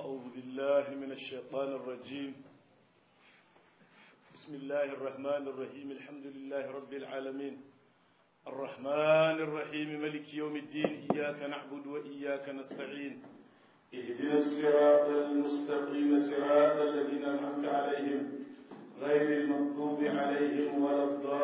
أعوذ بالله من الشيطان الرجيم بسم الله الرحمن الرحيم الحمد لله رب العالمين الرحمن الرحيم ملك يوم الدين إياك نعبد وإياك نستعين اهدنا الصراط المستقيم صراط الذين أنعمت عليهم غير المغضوب عليهم ولا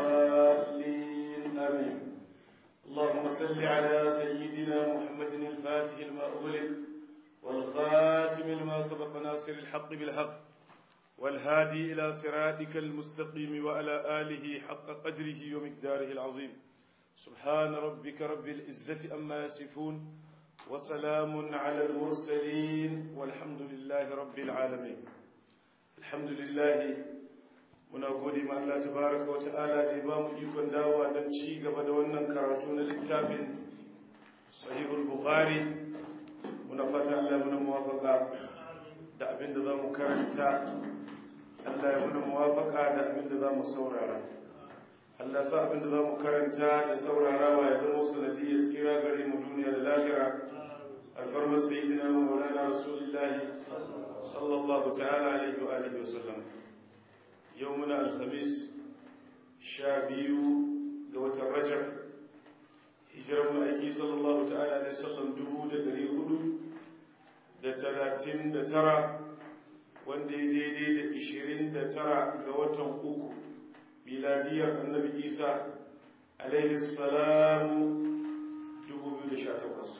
الضالين آمين اللهم صل على سيدنا محمد الفاتح لما أغلق والخاتم لما سبق ناصر الحق بالحق والهادي إلى صراطك المستقيم وعلى آله حق قدره ومقداره العظيم سبحان ربك رب العزة أما يصفون وسلام على المرسلين والحمد لله رب العالمين الحمد لله muna gode ma Allah tabaraka wa ta'ala da ya bamu ikon dawowa don ci gaba da wannan karatu na littafin sahihul bukhari muna fata Allah ya muna muwafaka da abin da zamu karanta Allah ya muna muwafaka da abin da zamu saurara Allah sa abin da zamu karanta da saurarawa ya zama sanadiyar tsira gare mu duniya da lahira alfarmar sayyidina wa maulana rasulullahi sallallahu ta'ala alaihi wa alihi wa sallam yau muna alhamis sha biyu ga watan rajab hijirar ma'aiki sallallahu ta'ala alaihi sallam dubu da dari hudu da talatin da tara wanda ya daidai da ishirin da tara ga watan uku miladiyar annabi isa alaihi salamu dubu biyu da sha takwas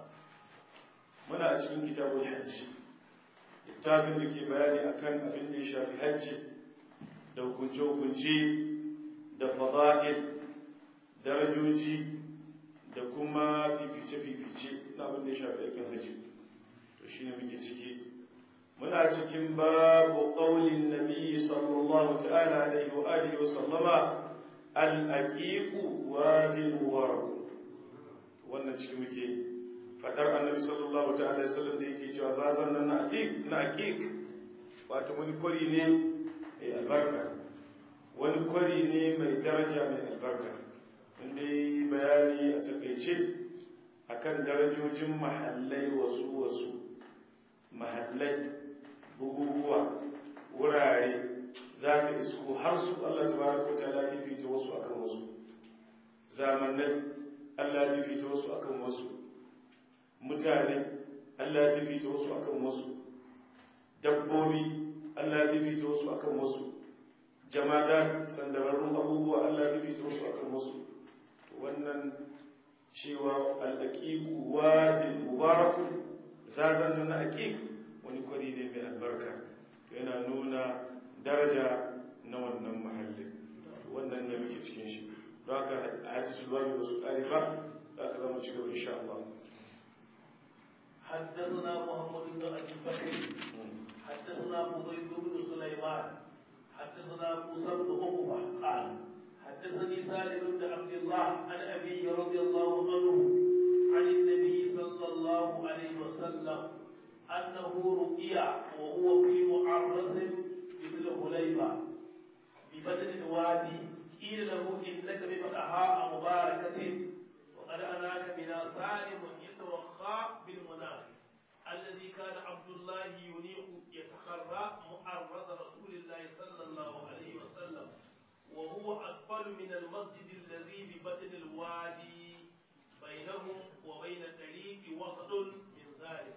muna a cikin kitabun hajji littafin da ke bayani akan abin da ya shafi hajji da hukunce-hukunce da fada'il darajoji da kuma fifice-fifice na abin da ya shafi aikin haji to shi ne muke ciki muna cikin babu ƙaunin nabi sallallahu ta'ala alaihi wa alihi wa sallama al'aƙiƙu wajin waraku wannan ciki muke fadar annabi sallallahu ta'ala alaihi sallam da yake cewa zazan nan na aƙiƙ wato wani kwari ne mai albarka wani kwari ne mai daraja mai albarka inda yi bayani a takaice akan darajojin mahallai wasu wasu mahallai buguguwa wurare za ka isko har su Allah ta baraka wata ala fifita wasu akan wasu zamanai Allah fifita wasu akan wasu mutane Allah fifita wasu akan wasu dabbobi Allah ya bibita wasu akan wasu jama'a sandararrun abubuwa Allah ya bibita wasu akan wasu wannan cewa al'aqiqu wadin mubarakun zazan na aqiq wani kwari ne mai albarka yana nuna daraja na wannan mahallin wannan ne muke cikin shi don haka hadisul babu ba su kare ba za ka zama ci gaba insha Allah حدثنا محمد بن ابي بكر حدثنا فضيل بن سليمان حدثنا موسى بن عقبه قال حدثني سالم بن عبد الله عن ابي رضي الله عنه عن النبي صلى الله عليه وسلم انه رقي وهو في معرض بذي الحليفه ببدن الوادي قيل له انك ببدحاء مباركه وقد اناك بنا سالم يتوخى بالمنافق الذي كان عبد الله ينيق يتخرى معرض رسول الله صلى الله عليه وسلم وهو أسفل من المسجد الذي ببطن الوادي بينهم وبين الطريق وسط من ذلك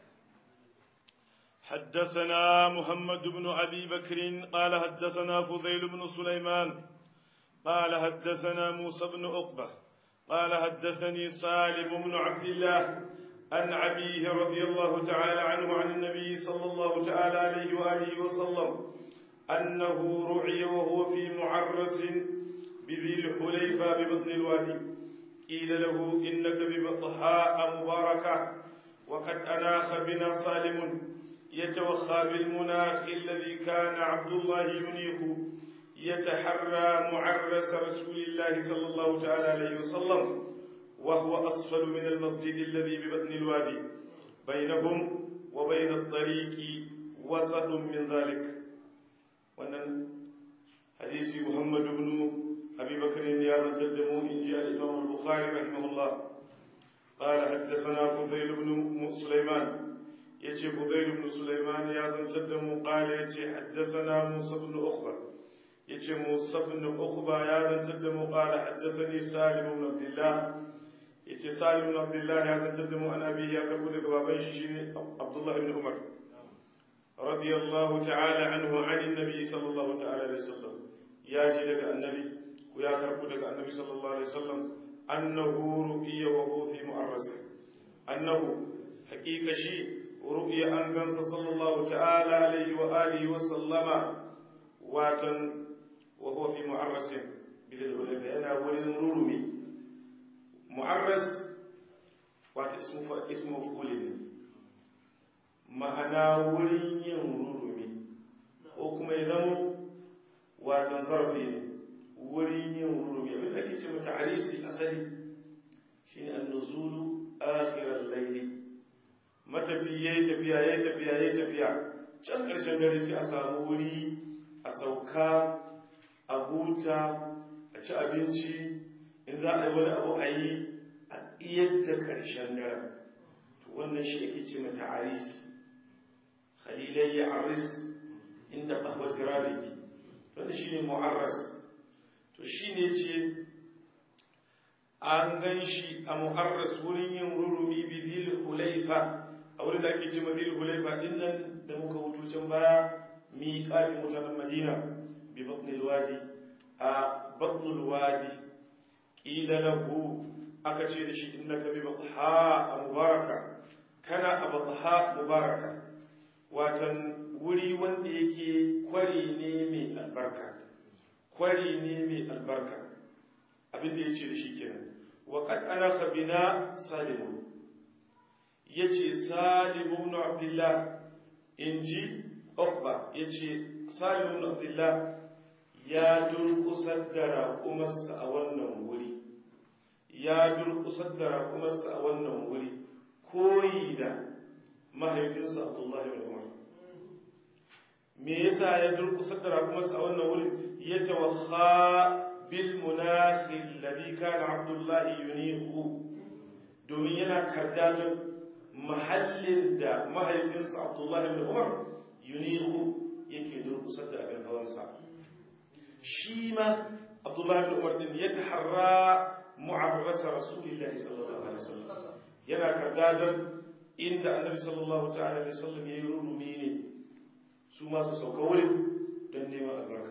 حدثنا محمد بن أبي بكر قال حدثنا فضيل بن سليمان قال حدثنا موسى بن عقبة قال حدثني سالم بن عبد الله عن أبيه رضي الله تعالى عنه عن النبي صلى الله تعالى عليه وآله وسلم أنه رعي وهو في معرس بذي الحليفة ببطن الوادي قيل له إنك ببطحاء مباركة وقد أناخ بنا صالم يتوخى بالمناخ الذي كان عبد الله ينيخ يتحرى معرس رسول الله صلى الله تعالى عليه وسلم وهو أسفل من المسجد الذي ببطن الوادي بينهم وبين الطريق وسط من ذلك wannan hadisi Muhammad ibn Abi Bakr ya rantar da mu in ji al-Imam al-Bukhari rahimahullah قال حدثنا فضيل بن سليمان yace Budayl ibn Sulaiman ya zantar da mu qala yace haddathana Musa ibn Uqba yace Musa ibn Uqba ya zantar da mu qala haddathani Salim ibn Abdullah yace Salim ibn Abdullah ya zantar da mu an abi ya karbu daga baban shi shine Abdullah ibn Umar radiyallahu ta'ala anhu an annabi sallallahu ta'ala alaihi wasallam ya ji daga annabi ko ya karbu daga annabi sallallahu alaihi wasallam annahu ru'ya wa huwa fi mu'arras annahu haqiqa shi ru'ya an gansa sallallahu ta'ala alaihi wa alihi wa sallama watan wa huwa fi mu'arras bil hulayfa yana wurin rurumi mu'arras wata ismu fa ismu maf'ul ne ma'ana wurin yin rurumi ko kuma ya zama watan zarfi ne wurin yin rurumi abin da ake ce mata arisi asali shine an-nuzulu akhir al-layli matafi yayi tafiya yayi tafiya yayi tafiya can ƙarshen dare sai a samu wuri a sauka a huta a ci abinci in za a yi wani abu a yi a iyadda ƙarshen dare to wannan shi ake ce mata arisi khalilai ya aris inda ƙahwati rabiki wanda shi ne mu'arras to shi ne ce an gan shi a mu'arras wurin yin rurumi bi zil hulaifa a wurin da ake ce ma zil hulaifa din nan da muka hutu can baya miƙatin mutanen madina bi batnil wadi a batnul wadi ƙila lahu aka ce da shi innaka bi batha a mubaraka kana a batha mubaraka watan wuri wanda yake kwari ne mai albarka kwari ne mai albarka abin da ya ce da shi kenan wa qad ana bina salimun yace salimu ibn abdullah inji uqba yace salimu ibn abdullah ya durkusar da raƙumarsa a wannan wuri ya durkusar da raƙumarsa a wannan wuri koyi da mahaifinsa abdullahi bin umar me yasa ya durkusar da raƙumarsa a wannan wurin ya tawakha bil munafi alladhi kana abdullahi yunihu domin yana kardaton mahallin da mahaifinsa abdullahi bin umar yunihu yake durkusar da abin hawansa shi ma abdullahi bin umar din ya taharra mu'arrasa rasulillahi sallallahu alaihi wasallam yana kardadon inda annabi sallallahu ta'ala alaihi wasallam yayi rurumi ne su ma su sauka wurin don neman albarka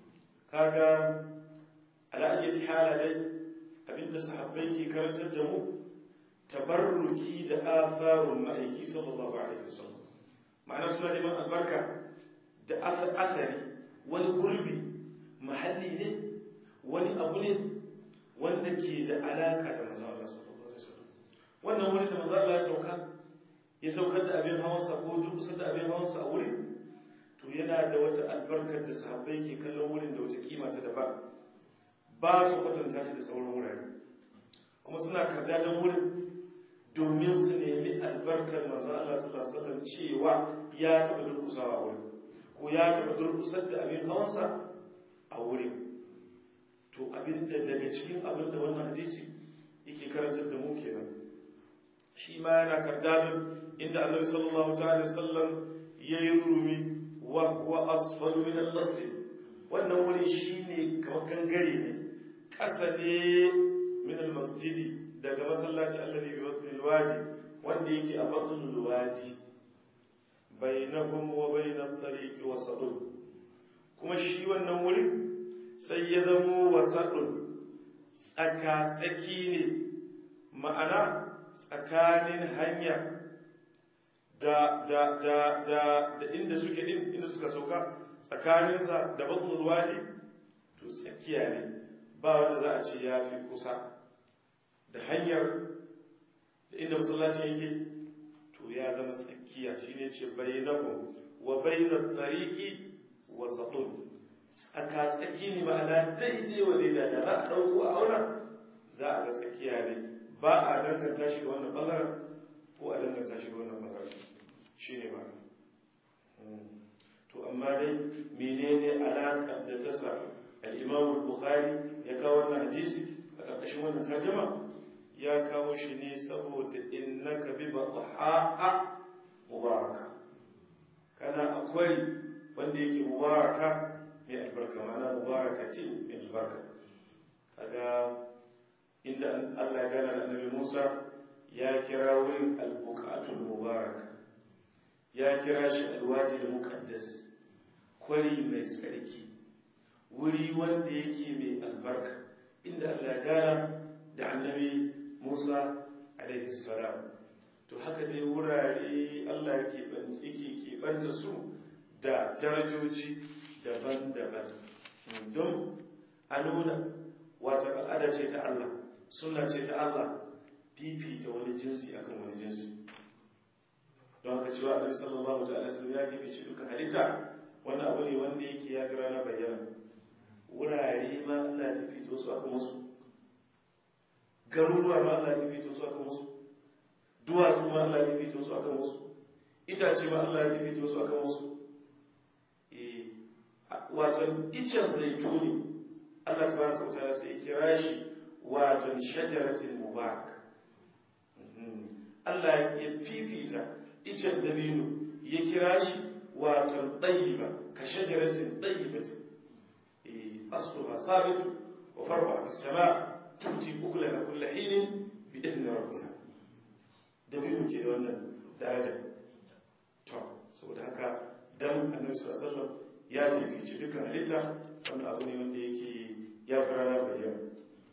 kaga ala ayyati hala dai abinda sahabbai ke karantar da mu tabarruki da atharun ma'aiki sallallahu alaihi wasallam ma'ana suna neman albarka da athari wani gurbi mahalli ne wani abu ne wanda ke da alaka da manzo Allah sallallahu alaihi wasallam wannan wuri da manzo Allah ya sauka ya saukar da abin hawansa ko durkusa da abin hawansa a wurin to yana da wata albarkar da sahabbai ke kallon wurin da wata kima ta daban ba su kwatanta shi da sauran wurare kuma suna karda da wurin domin su nemi albarkar manzo Allah sallallahu alaihi wasallam cewa ya taɓa durkusawa a wurin ko ya taɓa durkusar da abin hawansa a wurin to abin da daga cikin abin da wannan hadisi yake karantar da mu kenan shi ma yana kardadin inda annabi sallallahu ta'ala sallam yayi rumi wa huwa asfalu min al-masjid wannan wuri shine kamar gangare ne kasa ne min al-masjid daga masallaci alladhi bi batn al-wadi wanda yake a batn al-wadi bainahum wa bain at-tariq wasadun kuma shi wannan wurin sai ya zamo wasadun tsaka tsaki ne ma'ana tsakanin hanya da da da da da inda suke din inda suka sauka tsakaninsa da batnul wadi to tsakiya ne ba wanda za a ce ya fi kusa da hanyar da inda masallaci yake to ya zama tsakiya shine ce bainahu wa bainat tariqi wa satun tsaka tsaki ne ma'ana daidai wa daidai da za a dauko a aura za a ga tsakiya ne ba a danganta shi ga wannan bangaren ko a danganta shi ga wannan bangaren shi ne ba to amma dai menene alaƙar da ta sa al-imam bukhari ya kawo wannan hadisi a ƙarƙashin wannan tarjuma ya kawo shi ne saboda innaka bi baqa mubaraka kana akwai wanda yake mubaraka mai albarka mana mubaraka ce mai albarka kaga inda Allah ya gana da annabi Musa ya kira wurin al-buqatul mubaraka ya kira shi al-wadi al-muqaddas kwari mai tsarki wuri wanda yake mai albarka inda Allah ya gana da annabi Musa alaihi salam to haka dai wurare Allah yake yake keɓanta su da darajoji daban-daban don a nuna wata al'ada ce ta Allah suna ce ta Allah fifita wani jinsi akan wani jinsi don haka cewa annabi sallallahu ta'ala sallam ya fifice duka halitta wani abu ne wanda yake ya fi rana bayyana wurare ma Allah ya fifito su akan wasu garuruwa ma Allah ya fifito su akan wasu duwatsu ma Allah ya fifito su akan wasu itace ma Allah ya fifito su akan wasu wato icen zaituni Allah tabaraka wa ta'ala sai kira shi wato shajaratul mubarak Allah ya fifita icen dabino ya kira shi wato tayyiba ka shajaratin tayyibatin asluha sabit wa farwa fis sama tuti ukulaha kull hin bi idni rabbiha dabino ke da wannan daraja to saboda haka dan annabi sallallahu alaihi wasallam ya fifici dukkan halitta wannan abu ne wanda yake ya fi rana bayyana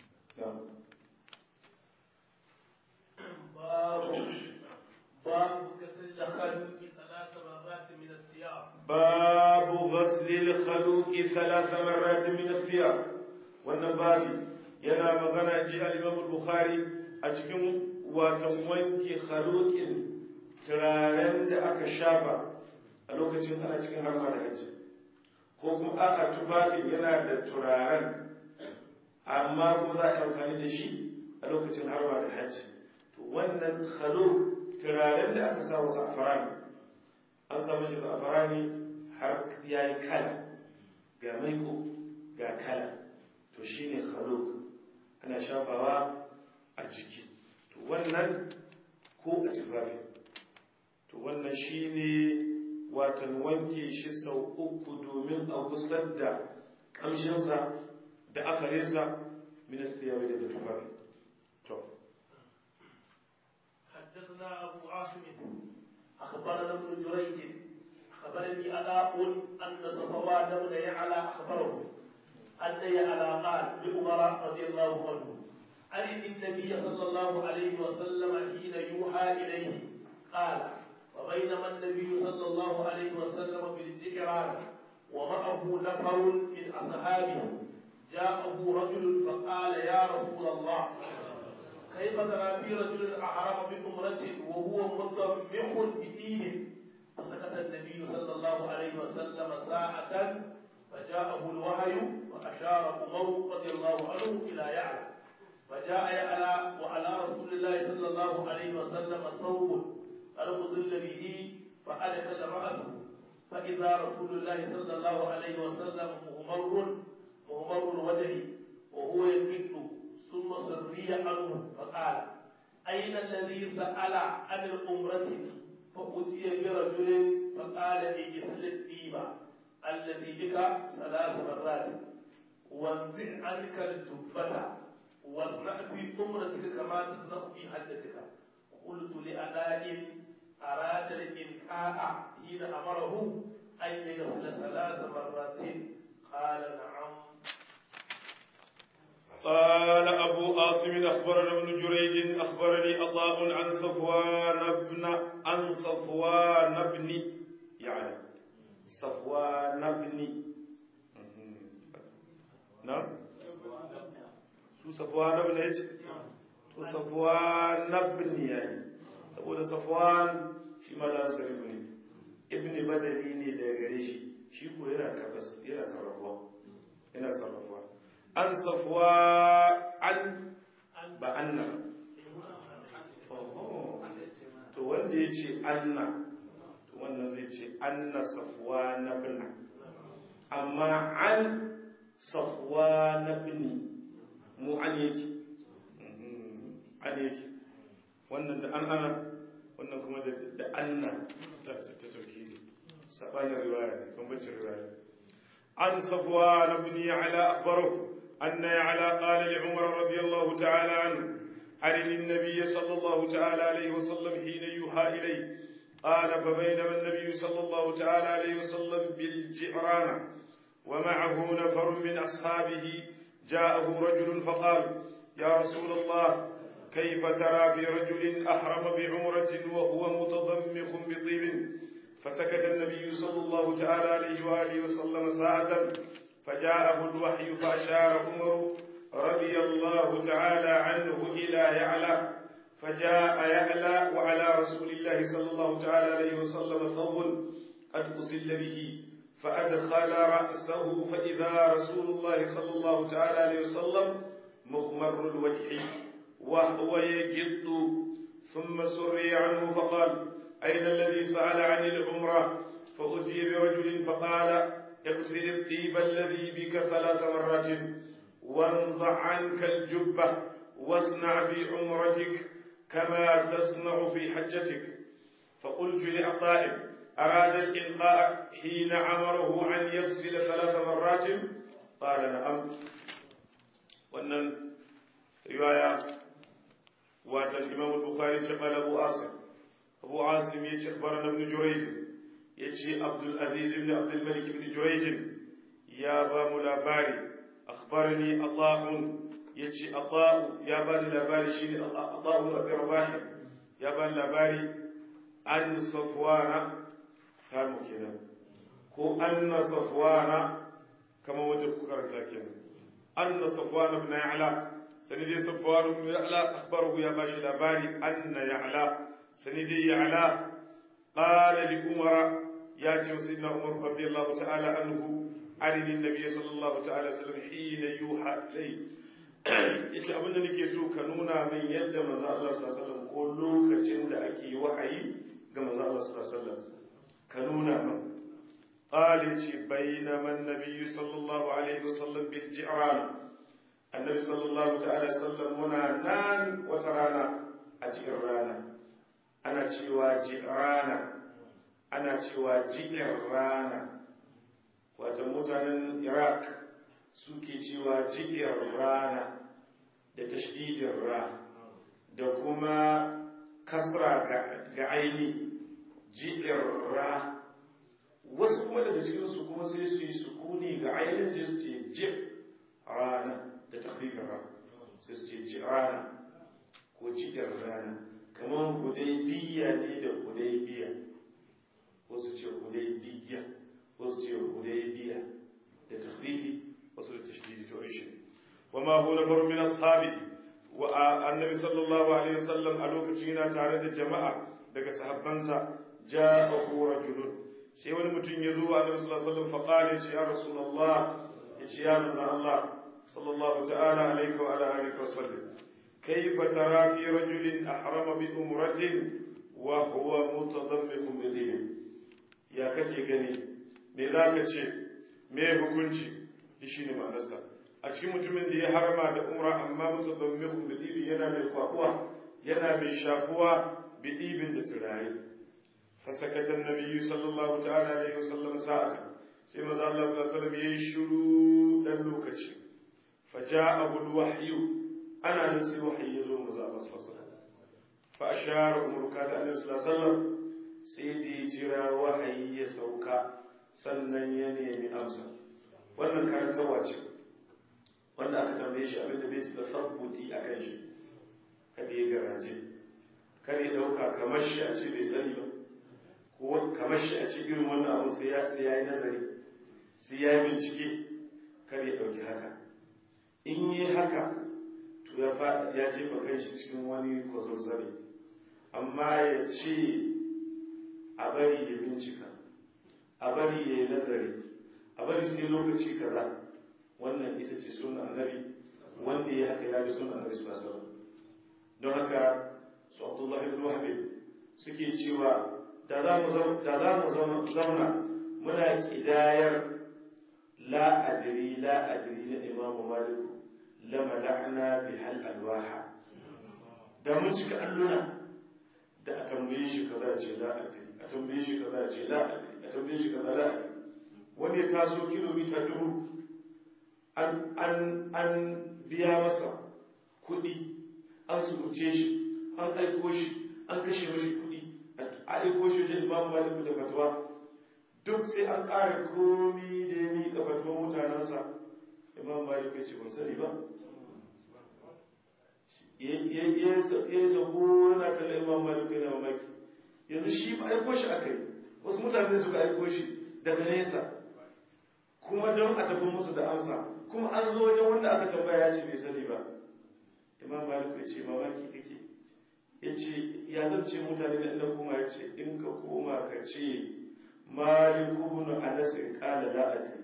باب باب غسل الخلوق ثلاث مرات من الثياب غسل الخلوق ثلاث مرات من الثياب wannan babi yana magana ji al-Imam Bukhari a cikin watan wanke khaluqin turaren da aka shafa a lokacin ana cikin harma da haji ko kuma aka tufafin yana da turaren amma ko za a yi amfani da shi a lokacin harma da haji to wannan khaluq turaren da aka sa wa za'farani an samu shi za'farani har ya yi kala ga maiko ga kala to shi ne khaluk ana shafawa a jiki to wannan ko a tufafi to wannan shi ne watan wanke shi sau uku domin a gusar da ƙamshinsa da akarinsa minas tiyawi daga tufafi to حدثنا أبو عاصم أخبرنا ابن جريج أخبرني ألاء أن صفوان بن يعلى أخبره أن يعلى قال لعمر رضي الله عنه عن النبي صلى الله عليه وسلم حين يوحى إليه قال وبينما النبي صلى الله عليه وسلم بالجيران ومعه نفر من أصحابه جاءه رجل فقال يا رسول الله كيف ترى في رجل أحرم بأمرة وهو متمح بدين فسكت النبي صلى الله عليه وسلم ساعة فجاءه الوحي وأشار عمر رضي الله عنه إلى يعلى فجاء يعلى وعلى رسول الله صلى الله عليه وسلم ثوب قد أظل به فأدخل رأسه فإذا رسول الله صلى الله عليه وسلم مغمر مغمر الوجه وهو يكد ثم سري عنه فقال أين الذي سأل عن الأمرة فأتي برجل فقال اجهل الديبة الذي بك ثلاث مرات وانزع عنك الجبة واصنع في أمرتك كما تصنع في حجتك قلت لألاء أراد الإنكاء حين أمره أن يغسل ثلاث مرات قال نعم قال أبو عاصم أخبرنا ابن جريج أخبرني عطاء عن صفوان بن عن صفوان بن يعني صفوان بن نعم su safwan ibn yace to safwan ibn yayi saboda safwan shi ma da sarifu ne ibn badali ne daga gare shi shi ko yana kabas yana sarrafuwa yana sarrafuwa an safwa an ba anna to wanda ya ce anna to wannan zai ce anna safwa na bina amma an safwa na bini mu an yake an yake wannan da an ana wannan kuma da anna سبحان الرواية كم بنت الرواية عن صفوان بن يعلى أخبره أن يعلى قال لعمر رضي الله تعالى عنه أرني النبي صلى الله تعالى عليه وسلم حين يوحى إليه قال فبينما النبي صلى الله تعالى عليه وسلم بالجعرانة ومعه نفر من أصحابه جاءه رجل فقال يا رسول الله كيف ترى في رجل أحرم بعمرة وهو متضمخ بطيب فسكت النبي صلى الله تعالى عليه وآله وسلم ساعة فجاءه الوحي فأشار عمر رضي الله تعالى عنه إلى يعلى فجاء يعلى وعلى رسول الله صلى الله تعالى عليه وسلم ثوب قد أزل به فأدخل رأسه فإذا رسول الله صلى الله تعالى عليه وسلم مغمر الوجه وهو يجد ثم سري عنه فقال أين الذي سأل عن العمرة فأتي برجل فقال اغسل الطيب الذي بك ثلاث مرات وانزع عنك الجبة واصنع في عمرتك كما تصنع في حجتك فقلت لعطاء أراد الإلقاء حين عمره أن يغسل ثلاث مرات قال نعم وأن رواية وات الإمام البخاري قال أبو عاصم أبو عاصم يجي أخبرنا ابن جريج يجي عبد العزيز بن عبد الملك بن جريج يا با ملاباري أخبرني الله يجي أطاء يا با لاباري شيني أطاء أبي رباح يا با لاباري عن صفوان كانوا كده ko anna safwana kama wajen ku karanta kenan anna safwana ibn ya'la sani dai safwan ibn ya'la akhbarahu ya bashi labari anna ya'la sani dai ya'la qala li umar ya ce sayyidina umar radiyallahu ta'ala anhu arini nabiy sallallahu ta'ala alaihi wasallam hina yuha ilay yace abin da nake so ka nuna min yadda manzo Allah sallallahu alaihi wasallam ko lokacin da ake wahayi ga manzo Allah sallallahu alaihi wasallam ka nuna min قال بينما النبي صلى الله عليه وسلم بالجعران النبي صلى الله تعالى وسلم هنا نان وترانا أجعرانا أنا تشوى جعرانا أنا تشوى جعرانا وتموتنا العراق suke cewa ji'ir rana da tashdidin ra da kuma kasra ga aini ji'ir ra wasu kuma daga cikinsu kuma sai su yi sukuni ga ainihin sai su ce jib rana da tafifin rana sai su ce ji rana ko cikin rana kamar hudai biya ne da hudai biya wasu ce hudai biya wasu ce hudai biya da tafifi wasu da tashdidi to shi wa ma hu nafaru min ashabihi wa annabi sallallahu alaihi wasallam a lokacin yana tare da jama'a daga sahabbansa ja'ahu rajulun sai wani mutum ya zo a nabi sallallahu alaihi wasallam faqala ya ya rasulullah ya ce ya manzo Allah sallallahu ta'ala alaihi wa ala alihi wa sallam kayfa tara fi rajulin ahrama bi umratin wa huwa mutadammikun bi dinin ya kake gani me zaka ce me hukunci shi ne ma'anarsa a cikin mutumin da ya harama da umra amma mutadammikun bi dinin yana mai kwakuwa yana mai shafuwa bi ibin da turare فسكت النبي صلى الله تعالى عليه وسلم ساعة سيما الله صلى الله عليه وسلم يشرو للوكتش فجاءه الوحي أنا نسي وحي يزور مزا الله صلى الله عليه وسلم فأشار عمر كان النبي صلى الله عليه وسلم سيدي جرى وحي يسوكا sannan ya nemi amsa wannan karantarwa ce wanda aka tambaye shi abinda bai da sabbuti a kan shi kada ya garaje kada ya dauka kamar shi a ce bai sani ba ko kamar shi a ce irin wannan abu sai ya sai ya yi nazari sai ya yi bincike kar ya ɗauki haka in yi haka to ya faɗa ya jefa kanshi cikin wani kwazazzare amma ya ce a bari ya bincika a bari ya yi nazari a bari sai lokaci kaza wannan ita ce sunan annabi wanda ya haka ya bi sunan annabi sallallahu alaihi wasallam don haka su abdullahi ibn wahbi suke cewa da za mu zauna muna kidayar la adri la adri na imamu maliku lama la'ana bi hal alwaha da mun cika alluna da a tambaye shi kaza ce la adri a tambaye shi kaza ce la a tambaye shi kaza la wani ya taso kilomita dubu an an an biya masa kuɗi an sukuce shi an aiko shi an kashe mashi kuɗi a aiko shi wajen imamu malik da fatuwa duk sai an ƙara komi da ya miƙa fatuwa mutanensa imamu malik ya ce ban sani ba ya yi sabo yana kallon imamu malik yana mamaki yanzu shi ba aiko shi aka yi wasu mutane suka aiko shi daga nesa kuma don a tafi musu da amsa kuma an zo wajen wanda aka tambaya ya ce bai sani ba imam malik ya ce mamaki kake ya ce ya zan ce mutane da inda kuma ya ce in ka koma ka ce malik ibn anas qala la adri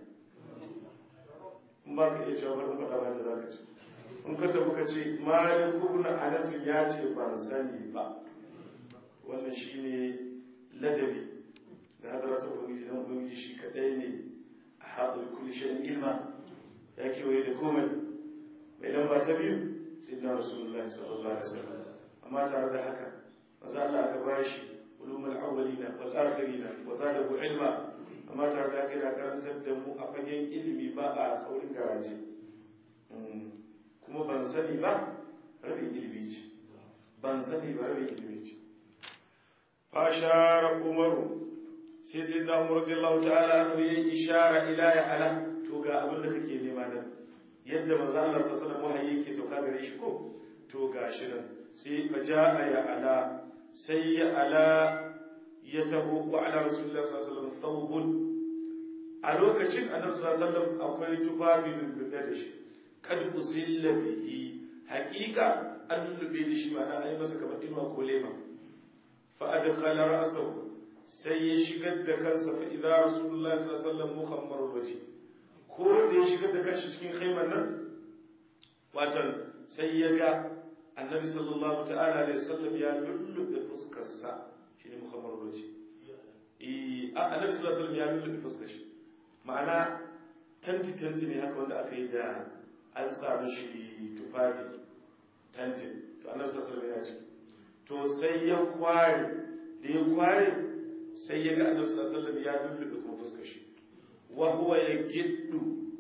in ba ka iya cewa bari faɗa ba da za ka ce in ka tafi ka ce malik ibn anas ya ce ban sani ba wannan shine ladabi da hadarata ubangiji dan ubangiji shi kadai ne a haɗar kulli shayin ilma ya kewaye da komai mai lamba ta biyu sai na rasulullahi sallallahu alaihi wasallam amma tare da haka maza Allah aka bashi ulumul awwalina wal akhirina wa zadahu ilma amma tare da haka yana karantar da mu a fagen ilimi ba a saurin garaje kuma ban sani ba rabin ilimi ce ban sani ba rabin ilimi ce fashara umaru sai sai da umar radiyallahu ta'ala anhu yayi ishara ila ya ala to ga abin da kake nema nan yadda manzo Allah sallallahu alaihi wasallam wahayi yake sauka gare shi ko to gashi nan sai fa jaa ya ala sai ya ala ya taho wa ala rasulullah sallallahu alaihi wasallam thawbun a lokacin annabi sallallahu alaihi wasallam akwai tufafi bin da shi kad usilla bihi haqiqa an lube da shi ma'ana ai masa kamar inuwa ko lema fa adkhala ra'sahu sai ya shigar da kansa fa idza rasulullahi sallallahu alaihi wasallam mukhammarul wajhi ko da ya shigar da kanshi cikin khaimar nan watan sai ya ga annabi sallallahu ta'ala alaihi wasallam ya lullube fuskarsa shine mukhammarul wajhi eh annabi sallallahu alaihi wasallam ya lullube fuskar shi ma'ana tanti tanti ne haka wanda aka yi da an sa mishi tufafi tanti to annabi sallallahu alaihi wasallam ya ci to sai ya kware da ya kware sai ya ga annabi sallallahu alaihi wasallam ya lullube kuma fuskar shi wa huwa yagiddu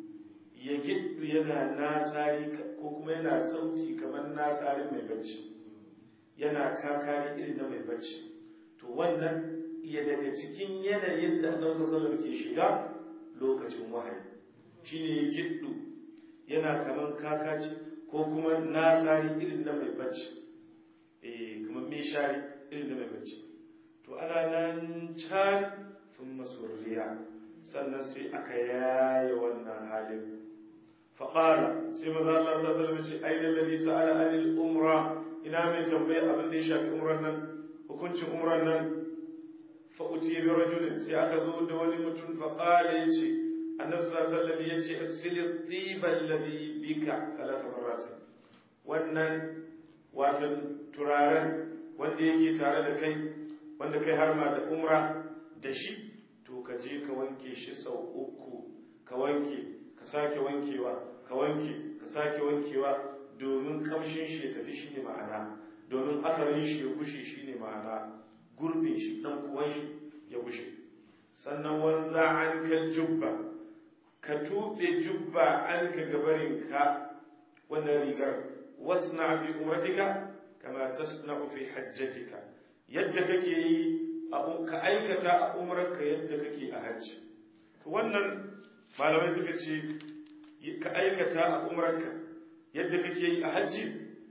yagiddu yana nasari ko kuma yana sauti kamar nasari mai bacci yana kakari irin na mai bacci to wannan iya daga cikin yanayin da annabi sallallahu alaihi wasallam ke shiga lokacin wahayi shine yagiddu yana kamar kakaci ko kuma nasari irin na mai bacci eh kamar mishari irin na mai bacci to ana nan can sun masurriya sannan sai aka yaye wannan halin faƙara sai maza Allah sa salama ce ainihin lalli sa'ala anil umra ina mai tambaya abin da ya shafi umran nan hukuncin umran nan fa'uti bi rajulin sai aka zo da wani mutum faƙara ya ce annabi sallallahu alaihi wasallam ya ce aksili tiba alladhi bika talata marrat wannan watan turaren wanda yake tare da kai wanda kai har ma da umra da shi to ka je ka wanke shi sau uku ka wanke ka sake wankewa ka wanke ka sake wankewa domin kamshin shi ya tafi shi ne ma'ana domin asarin shi ya gushe shi ne ma'ana gurbin shi dan kuwan shi ya gushe sannan wanza an kan jubba ka tuɓe jubba an ka gabarin ka wannan rigar wasna fi umratika kama tasna'u fi hajjatika yadda kake yi ka aikata a umarka yadda kake a hajji wannan malamai suka ce ka aikata a umarka yadda kake yi a hajji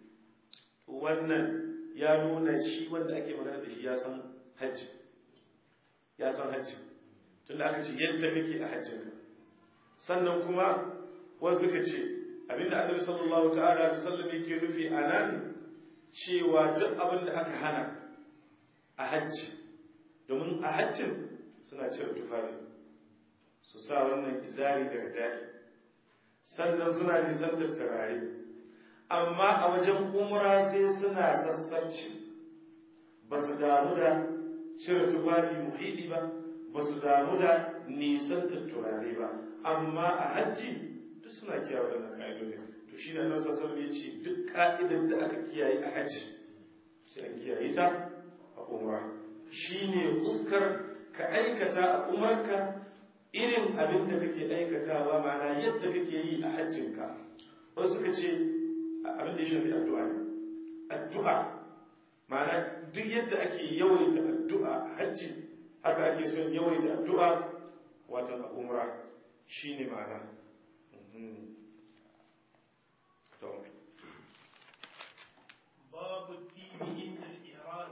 wannan ya nuna shi wanda ake magana da shi ya san hajji ya san hajji tun da aka ce yadda kake a hajjinka sannan kuma wasu suka ce abinda annabi sallallahu ta'ala da sallam yake nufi a nan cewa duk abin da aka hana a hajji domin a hajjin suna cire tufafi su sa wannan izari daga daɗi sannan suna nisantar turare amma a wajen umra sai suna sassarci ba su damu da cire tufafi muhidi ba ba su damu da nisantar turare ba amma a hajji duk suna kiyaye wannan ka'idodin to shi ne nan sassan ya ce duk ka'idar da aka kiyaye a hajji sai an kiyaye ta a umra shine fuskar ka aikata a umarka irin abin da kake aikatawa ma'ana yadda kake yi a hajjinka wasu suka ce abin da ya shafi addu'a ne addu'a ma'ana duk yadda ake yawaita addu'a a hajji haka ake son yawaita addu'a watan a umra shine ma'ana باب الدين عند الإحرام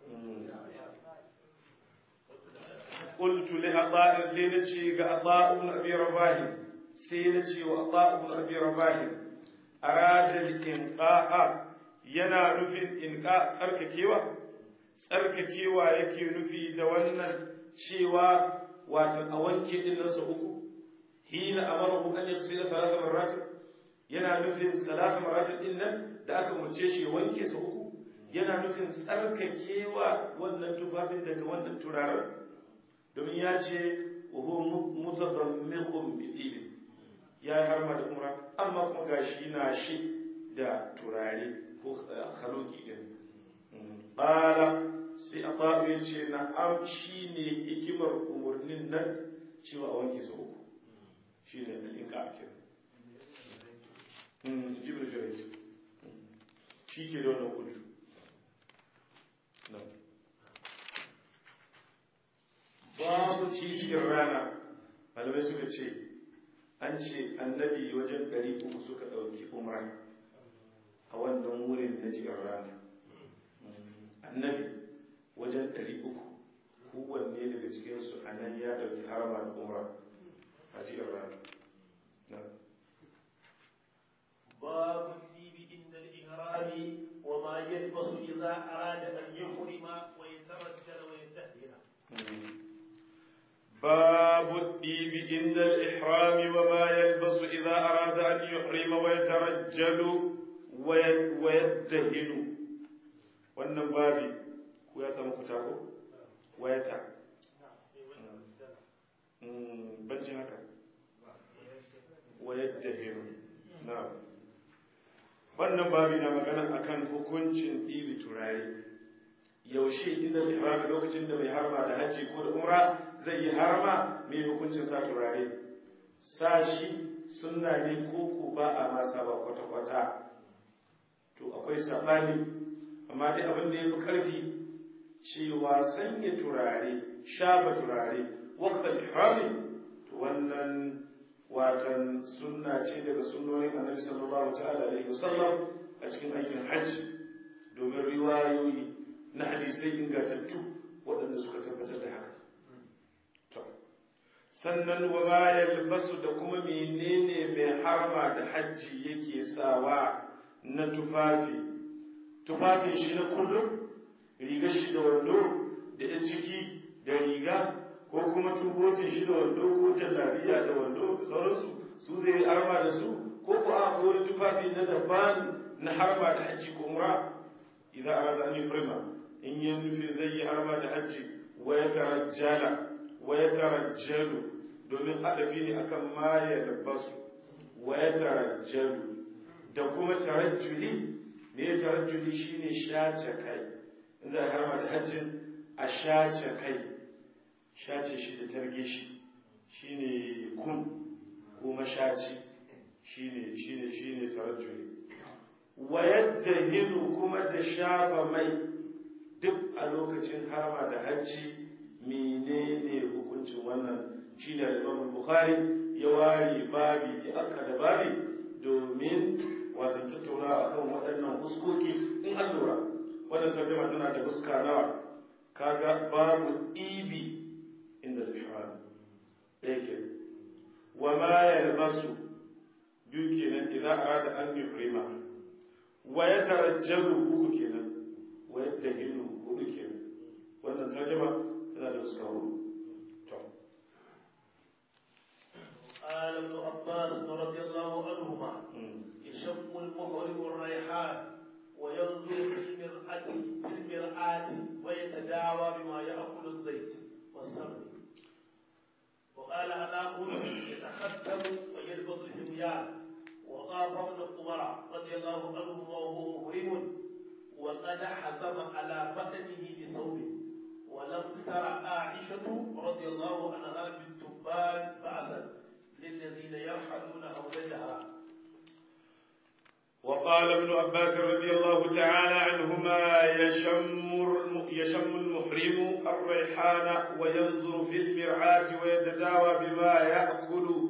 قلت لعطاء سينتي عطاء بن ابي رباح سينتي وعطاء بن ابي رباح اراد الانقاء yana nufin inka tsarkakewa tsarkakewa yake nufi da wannan cewa wato a wanke din nasa uku hina amarahu an yaghsila thalatha marrat yana nufin salasa marrat din nan da aka murce shi wanke sa uku yana nufin tsarkakewa wannan tufafin daga wannan turaren domin ya ce wuhu mutadammiqun bi ya yi harma da umra amma kuma gashi na shi da turare ko khaloki din qala sai atabu ya ce na am shine hikimar umurnin nan cewa a wanke sau uku shine al-inqa akin mm jibril jurayj shi ke da wannan kudu babu cikin rana malamai suka ce an ce annabi wajen ɗari uku suka ɗauki umra a wannan wurin na cikin rana annabi wajen ɗari uku kowanne daga cikinsu a nan ya ɗauki harama da umra a cikin rana باب الدين عند الإحرام وما يلبس إذا أراد أن يحرم ويترجل ويتهيأ باب الديب عند الإحرام وما يلبس إذا أراد أن يحرم ويترجل ويدهن wannan babi ko ya samu kuta ko wayata bancin haka wayaddahiru na wannan babi na magana akan hukuncin ɗibi turare yaushe inda ihrami lokacin da mai harma da hajji ko da umra zai yi harma mai hukuncin sa turare sa shi sunna ne ko ko ba a masa ba kwata-kwata to akwai sabani amma dai abin da ya fi ƙarfi cewa sanya turare shafa turare waqtal ihrami to wannan watan sunna ce daga sunnonin annabi sallallahu ta'ala alaihi wasallam a cikin aikin hajji domin riwayoyi na hadisai ingantattu waɗanda suka tabbatar da haka sannan wa ma yalbasu da kuma menene mai harma da hajji yake sawa na tufafi tufafin shi na kullum rigar shi da wando da ya ciki da riga ko kuma tubotin shi da wando ko jallabiya da wando da sauransu su zai harma da su ko ko a wani tufafi na daban na harma da hajji ko umra idan arada an yuhrima in yi nufi zai yi harma da hajji wa ya tarajjala wa ya tarajjalu domin adafi ne akan ma ya labbasu wa ya tarajjalu da kuma tarajjuli ne tarajjuli shine shace kai in za a harma da hajjin a shace kai shace shi da targe shi shine kun ko mashaci shine shine shine tarajjuli wa yaddahinu kuma da shafa mai duk a lokacin harma da hajji menene hukuncin wannan shine Imam Bukhari ya ware babi ya aka da babi domin wato tattauna akan waɗannan huskoki in an lura wannan tarjuma tana da huska nawa kaga babu ibi inda al-ihram yake wa ma yalbasu biyu kenan idan arada an yuhrima wa yatarajjalu uku kenan wa yadahinu hudu kenan wannan tarjuma tana da huska hudu قال ابن عباس رضي الله عنهما يشم المحرم الريحان وينظر في المرآة في المرآة ويتداوى بما يأكل الزيت والسمن وقال أنا يتختم ويلبس الحميان وطاف ابن عمر رضي الله عنه وهو محرم وقد حزم على بدنه بثوب ولم تر عائشة رضي الله عنها بالتبان بأسا للذين يرحلون أولادها وقال ابن عباس رضي الله تعالى عنهما يشم يشم المحرم الريحان وينظر في المرعاة ويتداوى بما يأكل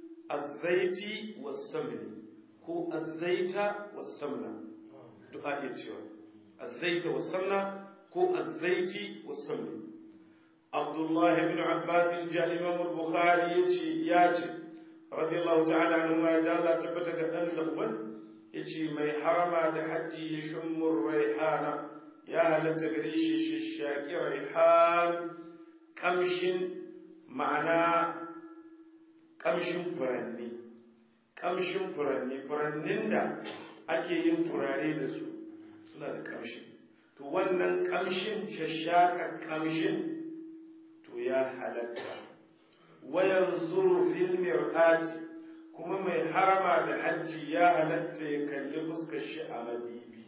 الزيت والسمن هو الزيت والسمنة دعاء يتشوى الزيت والسمنة هو الزيت والسمن عبد الله بن عباس جاء الإمام البخاري يتشي ياتي رضي الله تعالى عنهما جاء تبتك أن لقمن yace mai harama da hajji ya shummur raihana ya halatta gare shi shishaki raihan kamshin ma'ana kamshin furanni kamshin furanni furannin da ake yin turare da su suna da kamshi to wannan kamshin shashaka kamshin to ya halatta wayan zuru fil mir'ati kuma mai harama da hajji ya halatta ya kalli fuskar shi a madibi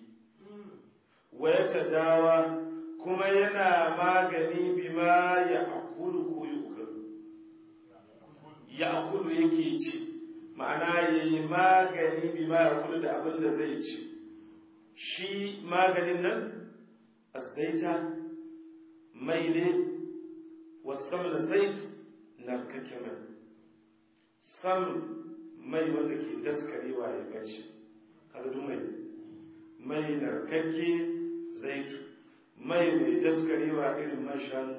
waya ta dawa kuma yana magani bima ya akulu ko yukalu ya akulu yake ci ma'ana ya yi magani bima ya akulu da abin da zai ci shi maganin nan azaita mai ne wasan da zait narkake mai sam mai wanda ke daskarewa ya bace kaga mai mai narkakke zaitu mai mai daskarewa irin man shanu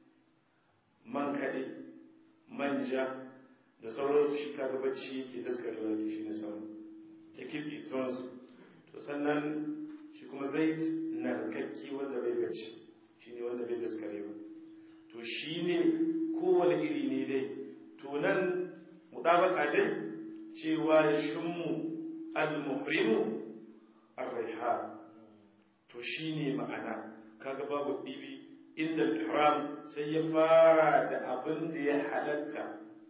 man kaɗe manja da sauran shi kaga bacci yake daskarewa da shi na samu da kitse sauransu to sannan shi kuma zait narkakke wanda bai bacci shi ne wanda bai daskarewa to shi ne kowane iri ne dai to nan mutabaka dai cewa ya shummu al-muhrimu ar-raiha to shine ma'ana kaga babu dibi inda al-ihram sai ya fara da abin da ya halatta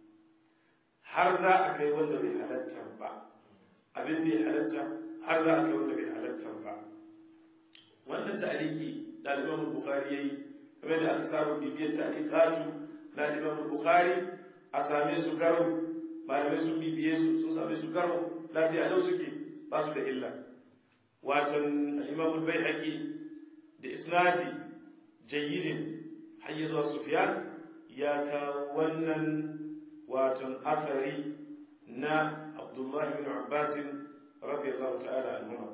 har za a kai wanda bai halatta ba abin da ya halatta har za a kai wanda bai halatta ba wannan ta'aliki da Imam Bukhari yayi kamar da aka samu bibiyar ta'aliqatu na Imam Bukhari a same su garo malamai sun bibiye su sun same su karo lafiya lau suke ba su da illa watan imamul bai da isnadi jayyidin hayya zuwa sufyan ya kawo wannan watan asari na abdullahi bin abbas radiyallahu ta'ala anhuma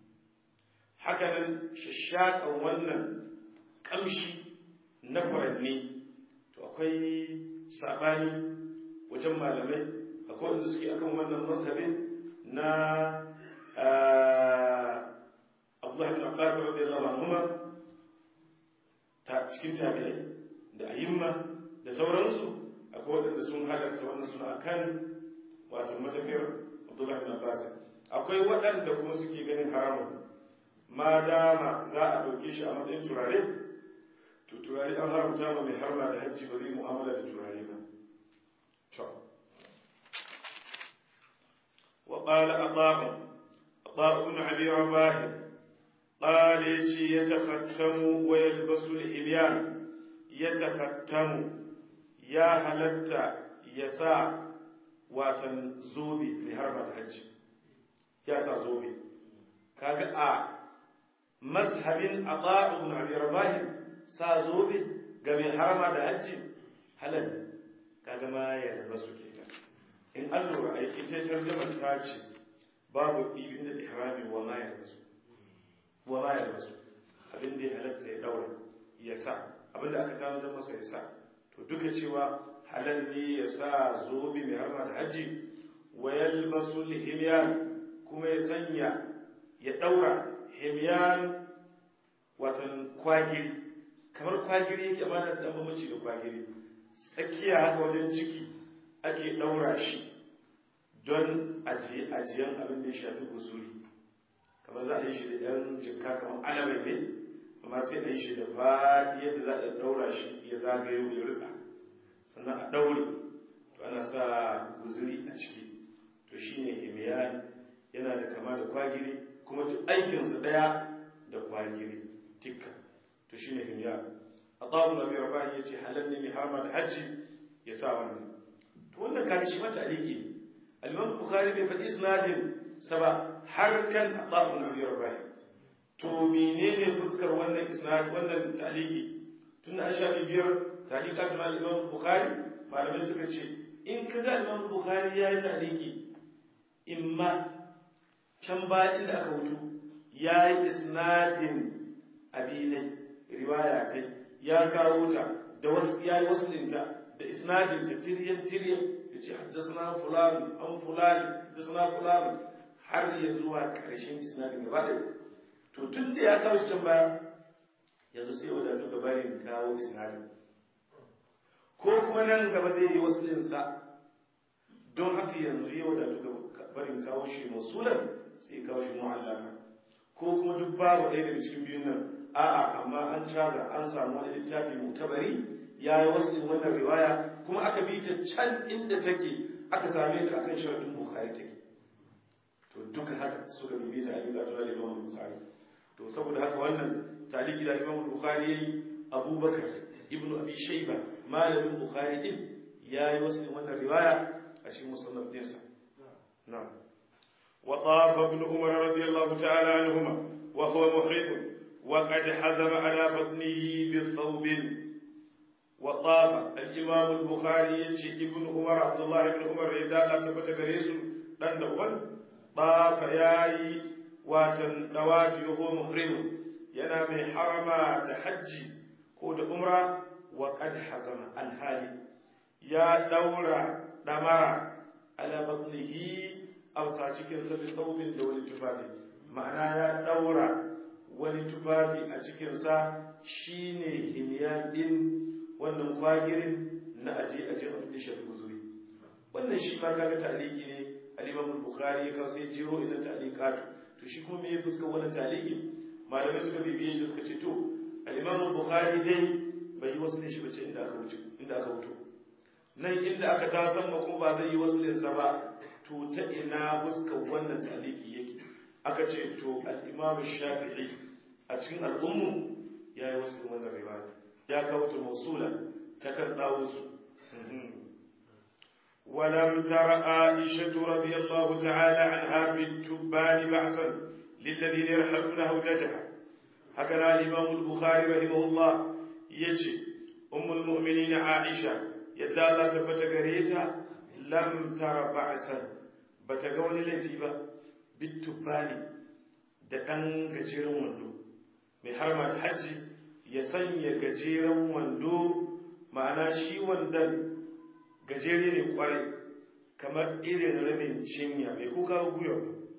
hakanan shashakan wannan kamshi na furanni to akwai sabani wajen malamai akwai wanda suke akan wannan mazhabin na Abdullah bin Abbas radiyallahu anhuma ta cikin tabi'ai da ayyimma da sauransu akwai wanda sun halarta wannan suna akan wato matafiyar Abdullah bin Abbas akwai waɗanda kuma suke ganin haramun ma dama za a ɗauke shi a matsayin turare to turare an haramta ma mai harma da hajji ba zai mu'amala da turare ba to وقال أطاع أطاع بن أبي رباح قال يجي يتختم ويلبس الحليان يتختم يا هلتا يسا واتن زوبي لهرمة الحج يسا زوبي كاغا مذهب أطاع بن أبي رباح سا زوبي قبل حرمة الحج هلن كاغا ما يلبس كده in an lura a ita tarjamar ta ce babu ibin da ihrami wa ma yarbasu wa ma yarbasu abin da ya halatta ya daura ya sa abin da aka gano don masa ya sa to duka cewa halal ne ya sa zobe mai harma da hajji wa yalbasu lihimyan kuma ya sanya ya daura himyan watan kwagiri kamar kwagiri yake amma da dan bambanci da kwagiri tsakiya haka wajen ciki ake ɗaura shi don ajiyan abin da ya shafi gusuri kamar za a yi shi da ɗan jikka kamar alabai ne amma sai a yi shi da faɗi yadda za a ɗaura shi ya zagayo ya rutsa sannan a ɗaure to ana sa guzuri a ciki to shi ne himiyan yana da kama da kwagiri kuma duk aikinsa ɗaya da kwagiri tikka to shi ne himiyan Atabu Nabi Rabani ya ce halal ne mai harama da hajji ya sa wannan to wannan kaga shi mata aliki al-Imam Bukhari bai faɗi isnadin sa ba har kan Atabu Nabi Rabani to menene fuskar wannan isnad wannan taliki tun da shafi biyar talika da Imam Bukhari malamai suka ce in kaga Imam Bukhari ya yi taliki imma can ba inda aka wuto ya yi isnadin abinai riwaya ta ya kawo ta da wasu ya yi wasu ɗinta da isnadin ta tiryan tiryan ya ce haddasa fulani an fulani haddasa fulani har ya zuwa ƙarshen isnadin gaba ɗaya to tun da ya kawo shi can baya yanzu sai wadatu gabarin kawo isnadin ko kuma nan gaba zai yi wasu ɗinsa don haka yanzu ya wadatu barin kawo shi masulan sai kawo shi mu'allaka ko kuma duk babu ɗaya daga cikin biyun nan a'a amma an caga an samu wani littafi mutabari ya yi wasu wannan riwaya kuma aka bi ta can inda take aka same ta akan sharadin bukhari take to duka haka suka bibi ta ayyuka ta da imam bukhari to saboda haka wannan taliki da imam bukhari yayi abubakar ibnu abi shayba malamin bukhari din ya yi wasu wannan riwaya a cikin musannaf ɗinsa نعم وطاف ابن عمر رضي الله تعالى عنهما وهو محرم وقد حزم على بطنه بالثوب وطاف الإمام البخاري يجي ابن عمر عبد الله بن عمر إذا لا تبت غريس دان دون طاف ياي واتن دوافي وهو محرم yana mai harama da hajji ko da umra wa qad hazama alhali ya daura damara ala batnihi amsa cikin sa bi thawbin da wani tufafi ma'ana ya daura wani tufafi a cikin sa shine himiya din wannan kwagirin na aje aje a cikin shafi guzuri wannan shi ma kaga taliki ne al-Imam al-Bukhari ya kawo sai jiro ina taliqatu to shi kuma me ya fuska wannan taliki malamai suka bibiye shi suka ce to al-Imam al-Bukhari dai bai yi wasu ne shi bace inda aka wuce inda aka wuto nan inda aka ta san ma kuma ba zai yi wasu linsa ba to ta ina fuskar wannan taliki yake aka ce to al-imam shafi'i a cikin al'ummu ya yi wasu wannan riwaya ya kawo ta mausula ta kan dawo su ولم تر عائشة رضي الله تعالى عنها بالتبان بعثا للذين يرحلون هودجها هكذا الإمام البخاري رحمه الله يجي أم المؤمنين عائشة yadda Allah tabbata gare ta lam tara ba'san bata ga wani laifi ba bitubani da dan gajeren wando mai harma da hajji ya sanya gajeren wando ma'ana shi wandan gajere ne kwarai kamar irin rabin cinya mai kuka guyo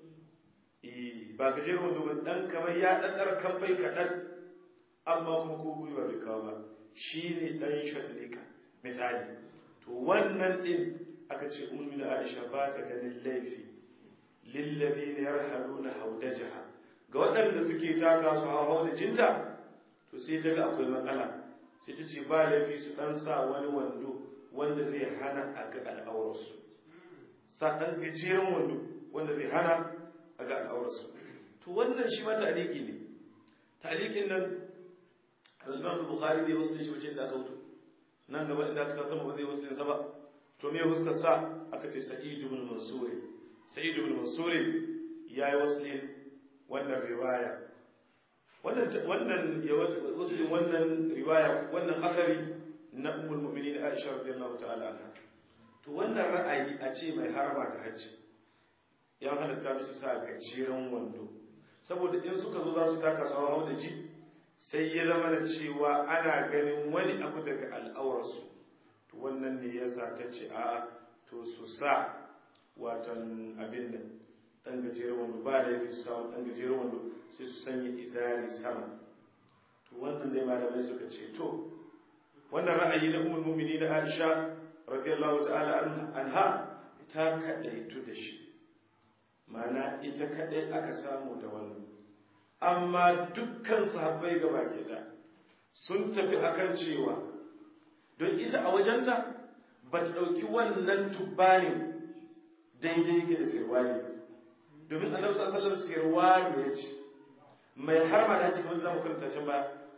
ba gajeren wando ba dan kamar ya ɗanɗar kamfai kaɗan amma kuma ko gwiwa bai kawo ba shi ne ɗan shatalika misali to wannan din aka ce ummi da Aisha ba ta ganin laifi lilladheena yarhaluna haudajaha ga waɗanda suke taka su hawa da jinta to sai ta ga akwai matsala sai ta ce ba laifi su dan sa wani wando wanda zai hana a ga al'aurarsu sa dan gajeren wando wanda zai hana a ga al'aurarsu to wannan shi ma ta'aliki ne ta'alikin nan al-Imam Bukhari bai wasu shi wace da aka wuto nan gaba inda aka sama ba zai wasu sa ba to me fuskar sa aka ce sa'id ibn mansur sa'id ibn mansur yayi wasu wannan riwaya wannan wannan ya wasu wannan riwaya wannan akari na ummul mu'minin Aisha radiyallahu ta'ala anha to wannan ra'ayi a ce mai harama da hajji ya halatta musu sa gajeren wando saboda in suka zo za su taka su hau da ji sai ya zama da cewa ana ganin wani abu daga al'awarsu to wannan ne ya sa ta ce a to su sa watan abin nan ɗan gajeren wando ba da yake su sa ɗan gajeren wando sai su sanya izari sama to wannan dai malamai suka ce to wannan ra'ayi na ummul mu'minin da Aisha radiyallahu ta'ala anha ta kadaitu da shi ma'ana ita kadai aka samu da wannan amma dukkan sahabbai gaba ke da sun tafi akan cewa don ita a wajenta ba ta ɗauki wannan tubbanin daidai yake da sirwani domin annabi sallallahu alaihi wasallam sirwani ya ce mai harma da cikin wanda zamu karanta can ba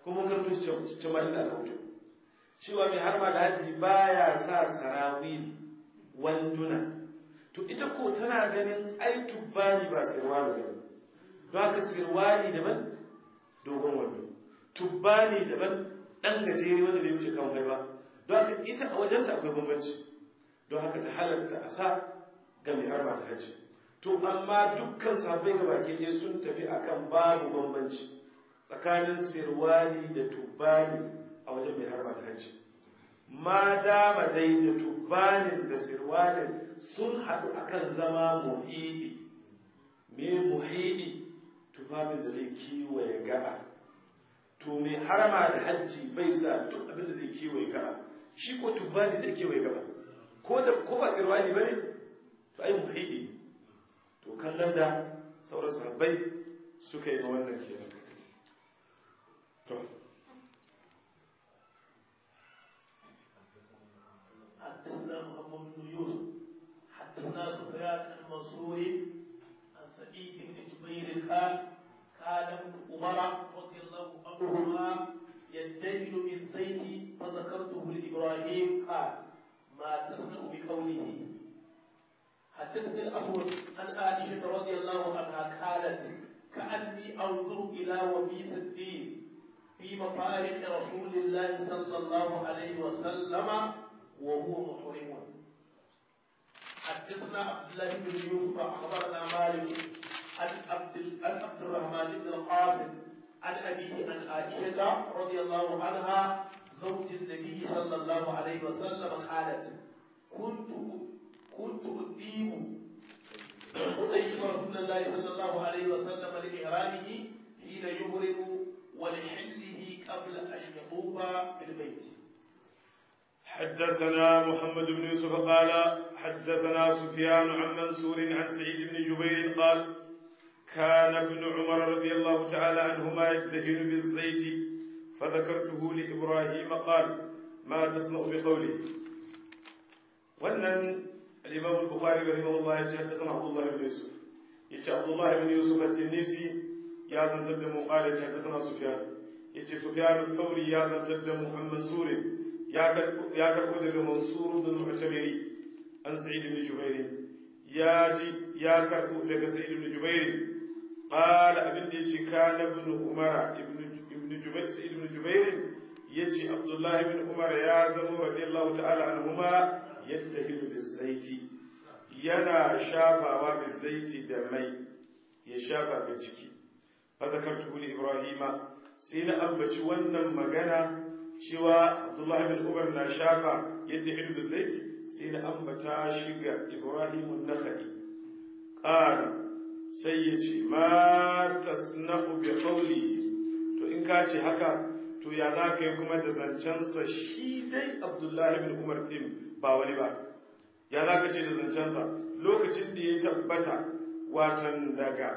kuma karto shi ce ma inda aka wuce cewa mai harma da hajji baya sa sarawili wanduna to ita ko tana ganin ai tubbani ba sirwani ba don haka sirwani daban dogon wando tubbani daban dan gajere wanda bai wuce kan ba don haka ita a wajenta akwai bambanci don haka ta halatta a sa ga mai harba da hajji to amma dukkan sahabbai ga baki ɗaya sun tafi akan babu bambanci tsakanin sirwani da tubbani a wajen mai harba da hajji ma dama dai da tubbanin da sirwanin sun haɗu akan zama muhidi me muhidi tufafin da zai kiwaye gaba to mai harama da hajji bai sa duk abin da zai kiwaye gaba shi ko tubbani zai kiwaye gaba ko da ko ba sirwani bane to ai muhidi to kallon da sauran sahabbai suka yi wannan kenan to حدثنا محمد بن يوسف حدثنا سفيان عن منصور عن سعيد بن جبير قال كان ابن عمر رضي الله عنهما يدهن بالزيت فذكرته لابراهيم قال ما تصنع بقوله حدثني الأسود عن عائشة رضي الله عنها قالت كأني أنظر إلى وبيس الدين في مفارق رسول الله صلى الله عليه وسلم وهو محرم حدثنا عبد الله بن يوسف أخبرنا مالك عن عبد عن عبد الرحمن بن القاسم عن أبيه عن عائشة رضي الله عنها زوج النبي صلى الله عليه وسلم قالت كنت كنت أديم أديم رسول الله صلى الله عليه وسلم لإحرامه حين يهرم ولحله قبل أن يطوف بالبيت. حدثنا محمد بن يوسف قال حدثنا سفيان عن منصور عن سعيد بن جبير قال كان ابن عمر رضي الله تعالى عنهما يدهن بالزيت فذكرته لإبراهيم قال ما تصنع بقوله wannan الإمام البخاري رحمه الله حدثنا عبد الله بن يوسف يتي عبد الله بن يوسف التنيسي يا ذن تدم قال حدثنا سفيان يتي سفيان الثوري يا ذن تدم عن منصور يا يا كربو daga منصور بن المعتمري عن سعيد بن جبير يا جي يا كربو daga سعيد بن جبير قال ابن يتي كان ابن عمر ابن ابن جبير سعيد بن جبير يتي عبد الله بن عمر يا زمو رضي الله تعالى عنهما yattahilu bizaiti yana shafawa bizaiti da mai ya shafa ga jiki fa zakartu li ibrahima sai na ambaci wannan magana cewa abdullah bin umar na shafa yattahilu bizaiti sai na ambata shi ga ibrahim an-nakhai qala sai ya ce ma tasna'u bi qawlihi to in ka ce haka to ya za ka yi kuma da zancensa shi dai abdullahi bin umar din ba wani ba ya za ka ce da zancensa lokacin da ya tabbata watan daga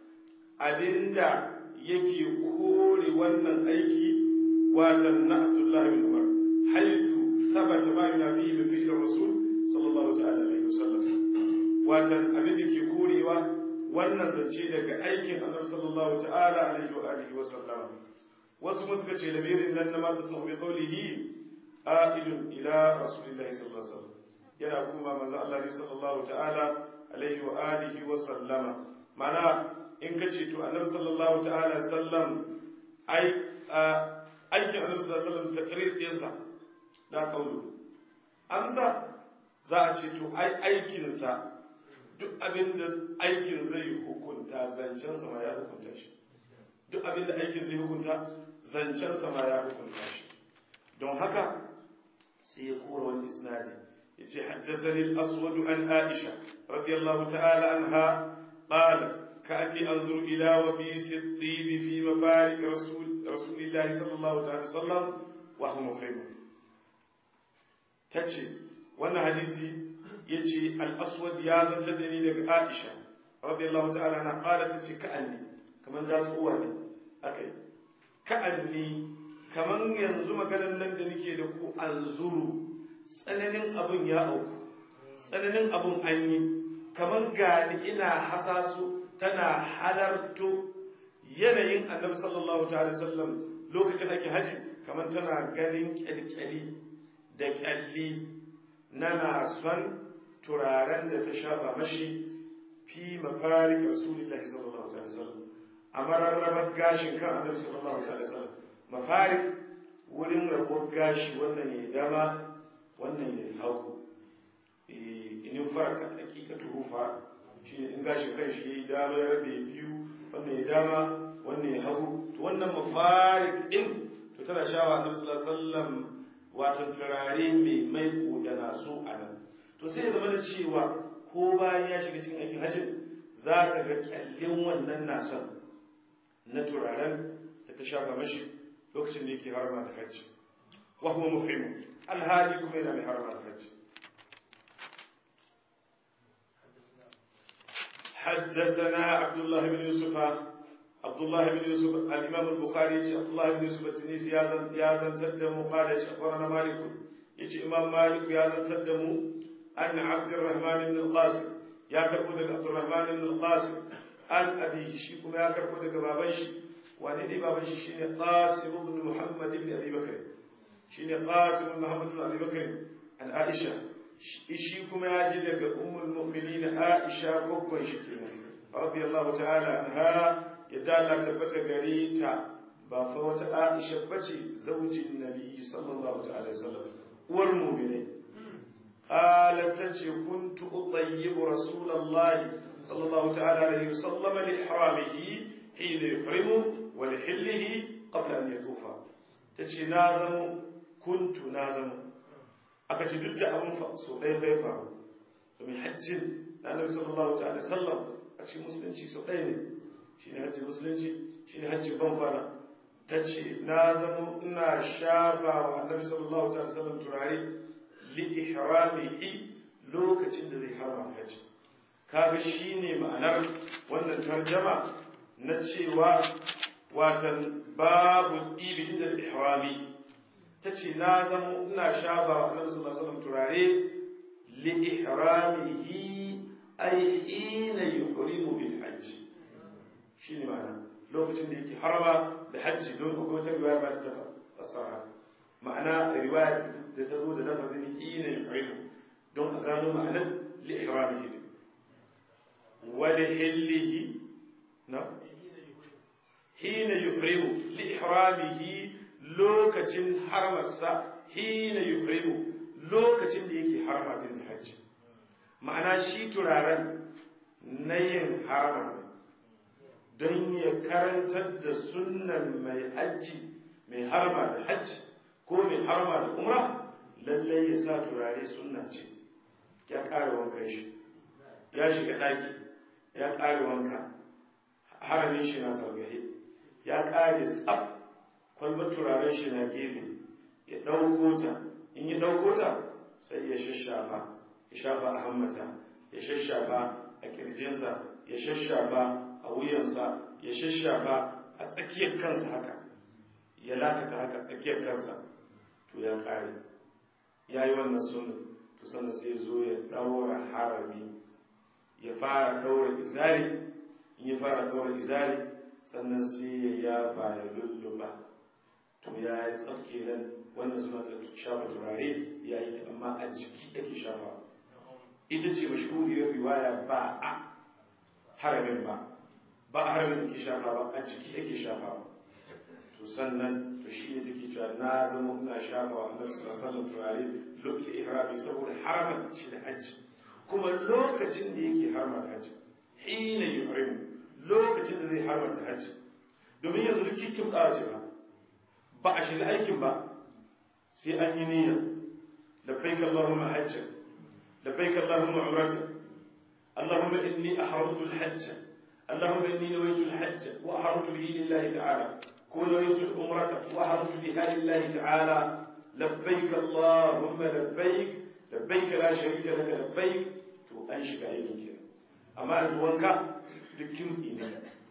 abinda yake kore wannan aiki watan na abdullahi bin umar haisu tabbata ma yana fi min fi'il rasul sallallahu ta'ala alaihi wasallam watan abin da ke korewa wannan zance daga aikin annabi sallallahu ta'ala alaihi wa alihi wa sallam wasu muska ce lamirin nan na ma tasmu bi qawlihi a'idun ila rasulillahi sallallahu alaihi wasallam yana kuma manzo Allah ne sallallahu ta'ala alaihi wa alihi wa sallama mana in kace to annabi sallallahu ta'ala sallam ai aikin annabi sallallahu alaihi wasallam takrir ɗinsa da kaulu amsa za a ce to ai aikin sa duk abin da aikin zai hukunta zancen sa ma ya hukunta shi duk abin da aikin zai hukunta zancen sa ma ya hukunta shi don haka sai ya kora wani isnadi yace haddathani al-aswad an aisha radiyallahu ta'ala anha qalat ka'anni anzuru ila wabis at-tib fi mafarik rasul rasulillahi sallallahu ta'ala sallam wa huwa muhrim tace wannan hadisi yace al-aswad ya zanta da ni daga aisha radiyallahu ta'ala anha qalat tace ka'anni kaman da tsuwa ne akai ka'anni kaman yanzu maganar nan da nake da ku anzuru tsananin abun ya auku tsananin abun an yi kaman gani ina hasasu tana halarto yanayin annabi sallallahu ta'ala sallam lokacin ake haji kamar tana ganin kyalkyali da kyalli na nason turaren da ta shafa mashi fi mafarik rasulillahi sallallahu alaihi wasallam a mararrabar gashin kan annabi sallallahu alaihi wasallam mafarik wurin rabuwar gashi wannan ya dama wannan ya hagu in farka hakikatu rufa shi in gashin kan shi ya dama ya rabe biyu wannan ya dama wannan ya hagu to wannan mafarik din to tana shawa annabi sallallahu alaihi wasallam wato turare mai mai da naso a nan to sai ya zama da cewa ko bayan ya shiga cikin aikin hajji za ta ga kyallin wannan nason na turaren da ta shafa mashi lokacin da yake harma da hajji wa kuma muhimmu alhali kuma yana mai harma da hajji حدثنا عبد الله بن يوسف عبد الله بن يوسف الإمام البخاري عبد الله بن يوسف التنيسي يا ذن تدم قال أخبرنا مالك يجي إمام مالك يا ذن تدم أن عبد الرحمن بن القاسم يا كربودك عبد الرحمن بن القاسم أن أبيه شيكم يا كربودك بابنش وندي بابنش شين قاسم بن محمد بن أبي بكر شين قاسم بن محمد بن أبي بكر عن عائشة شيكم يا جلك أم المؤمنين عائشة بكر شكينا رضي الله تعالى عنها يدال تبت غريتا بافوت عائشة بتي زوج النبي صلى الله عليه وسلم والمؤمنين قالت تنشي كنت أطيب رسول الله صلى الله تعالى عليه وسلم لإحرامه حين يحرمه ولحله قبل أن يطوف تنشي نازم كنت نازم أكتش ضد أبن فأسو أي غيفا ومن حج النبي صلى الله تعالى وسلم أكتش مسلم شي سؤالي شيني حج مسلم شيني حج بنفانا تنشي نازم إنا شافا والنبي صلى الله تعالى وسلم تراري li'ihramihi lokacin da zai harama haji kaga shine ma'anar wannan tarjama na cewa watan babu ibi inda ihrami tace na zama ina shaba wa Annabi sallallahu alaihi wasallam turare li'ihramihi ay ina yuhrimu bil hajj shine ma'ana lokacin da yake harama da hajji don ko ta riwaya ba ta fasara ma'ana riwaya da ta zo da lafazin ina yuhrimu don a gano ma'anar li'ihramihi wa lihillihi na hina yuhrimu li'ihramihi lokacin harmarsa hina yuhrimu lokacin da yake harma din hajji ma'ana shi turaren na yin harma don ya karantar da sunnan mai hajji mai harma da hajji ko mai harma da umra lallai ya sa turare sunna ce ya ƙara wankan shi ya shiga ɗaki ya ƙare wanka haramin shi na zargahe ya ƙare tsaf kwalbar turaren shi na gefe ya ɗauko ta in ya ɗauko ta sai ya shashafa ya shafa a hammata ya shashafa a ƙirjinsa ya shashafa a wuyansa ya shashafa a tsakiyar kansa haka ya lakata haka tsakiyar kansa to ya ƙare ya yi wannan sunan to sannan sai zo ya ɗaura harami ya fara ɗaura izari in ya fara ɗaura izari sannan sai ya yafa ya lulluɓa to ya yi tsarki nan wannan suna ta shafa turare ya yi ta amma a jiki ake shafa ita ce mashhuriyar riwaya ba a haramin ba ba a haramin ake shafa ba a jiki ake shafa to sannan to shi ne take cewa na zama ina shafa wa annabi sallallahu alaihi wasallam turare lokacin ihrami saboda haramin shi da hajji kuma lokacin da yake harma da hajji hina yuhrimu lokacin da zai harma da hajji domin yanzu duk kikin tsawa ce ba ba a shiga aikin ba sai an yi niyya labbaik allahumma hajja labbaik allahumma umrata allahumma inni ahramtu al-hajj allahumma inni nawaitu al-hajj wa ahramtu bihi lillahi ta'ala ko nawaitu al-umrata wa ahramtu biha lillahi ta'ala labbaik allahumma labbaik labbaik la sharika laka labbaik to an shiga aikin kenan amma yanzu wanka duk kimtsi ne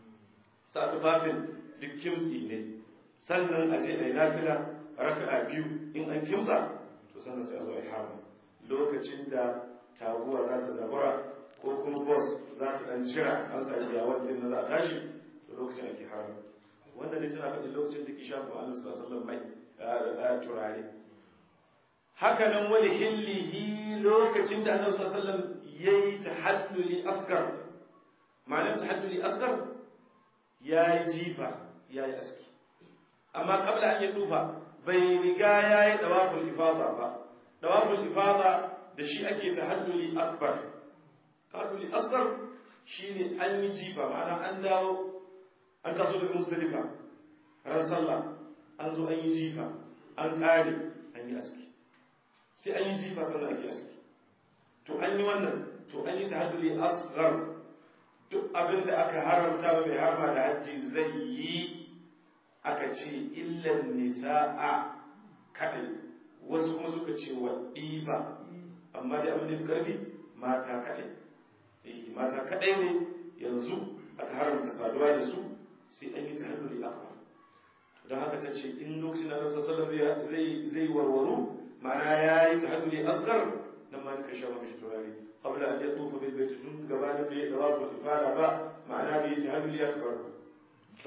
sa tufafin duk kimtsi ne sannan a je a yi nafila raka'a biyu in an kimsa to sannan sai a zo a yi harma lokacin da taguwa za ta zabura ko kuma bus za ta dan cira an sa ya wanda na za a tashi to lokacin ake harma wannan ne tana faɗin lokacin da ki shafa annabi sallallahu alaihi wasallam mai turare haka nan wani hillihi lokacin da annabi sallallahu alaihi wasallam yayi tahalluli asgar ma'anar tahalluli asgar yayi jifa yayi aski amma kabla an yi dufa bai riga yayi dawaful ifada ba dawaful ifada da shi ake tahalluli akbar tahalluli asgar shine an yi jifa ma'ana an dawo an taso daga musdalifa ran sallah an zo an yi jifa an kare an yi aski sai an yi jifa sannan ake aski to an yi wannan to an yi tahadduli asghar duk abin da aka haramta ba mai harma da hajji zai yi aka ce illan nisa'a kadai wasu kuma suka ce wa ɗiba amma dai abin da fi karfi mata kadai eh mata kadai ne yanzu aka haramta saduwa da su sai an yi tahadduli akbar don haka ta ce in lokacin da Rasul sallallahu zai zai warwaru ma'ana yayi tahadduli asghar dan ma ka sha mashi turare qabla an yatufa bil bayt tun gabanin bai da wato ifada ba ma'ana bai tahadduli akbar to